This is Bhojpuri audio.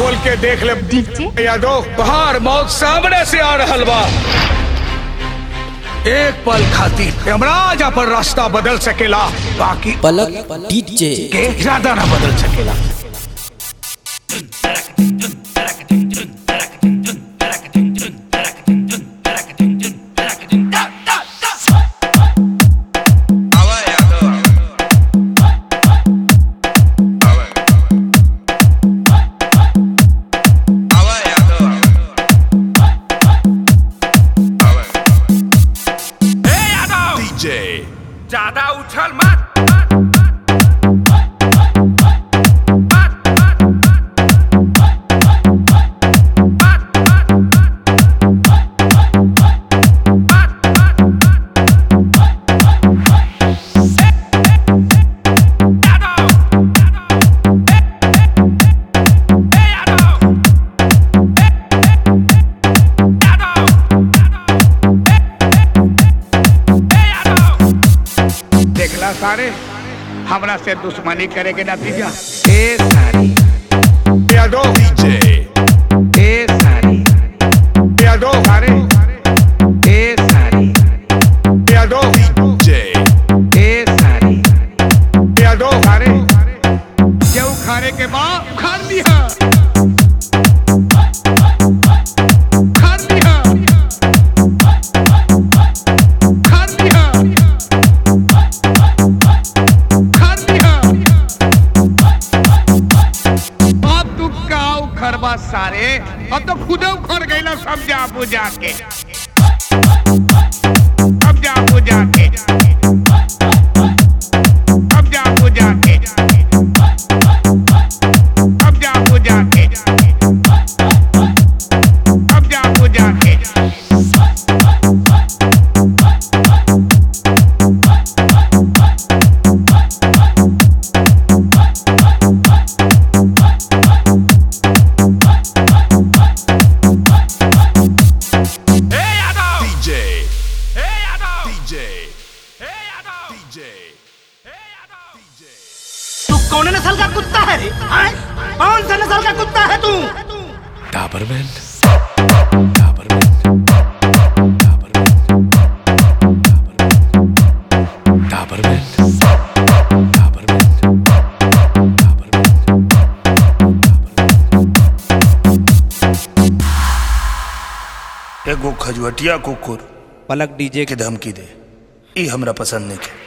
खोल के देख ले डीजे यादव बाहर मौत सामने से आ रहल बा एक पल खातिर यमराज अपन रास्ता बदल सकेला बाकी पलक डीजे के ज्यादा ना बदल सकेला DJ. ज्यादा उछल मत देखला सारे हमरा से दुश्मनी करे के नतीजा ए सारी यादव DJ. ए सारी यादव सारे ए सारी यादव DJ. ए सारी यादव सारे जो खाने के बाद खान लिया खान लिया खान लिया खान लिया अब तू का उखड़बा सारे अब तो खुदे उखड़ गई ना समझा बुझा के अब जा बुझा के अब जा बुझा के अब जा बुझा के अब जा बुझा के DJ. DJ. DJ. तू कौन नस्ल का कुत्ता है रे हाँ? कौन सा नस्ल का कुत्ता है तू Taberman. Taberman. Taberman. Taberman. एगो खजुअटिया कुकुर पलक डीजे के धमकी दे ई हमरा पसंद नहीं के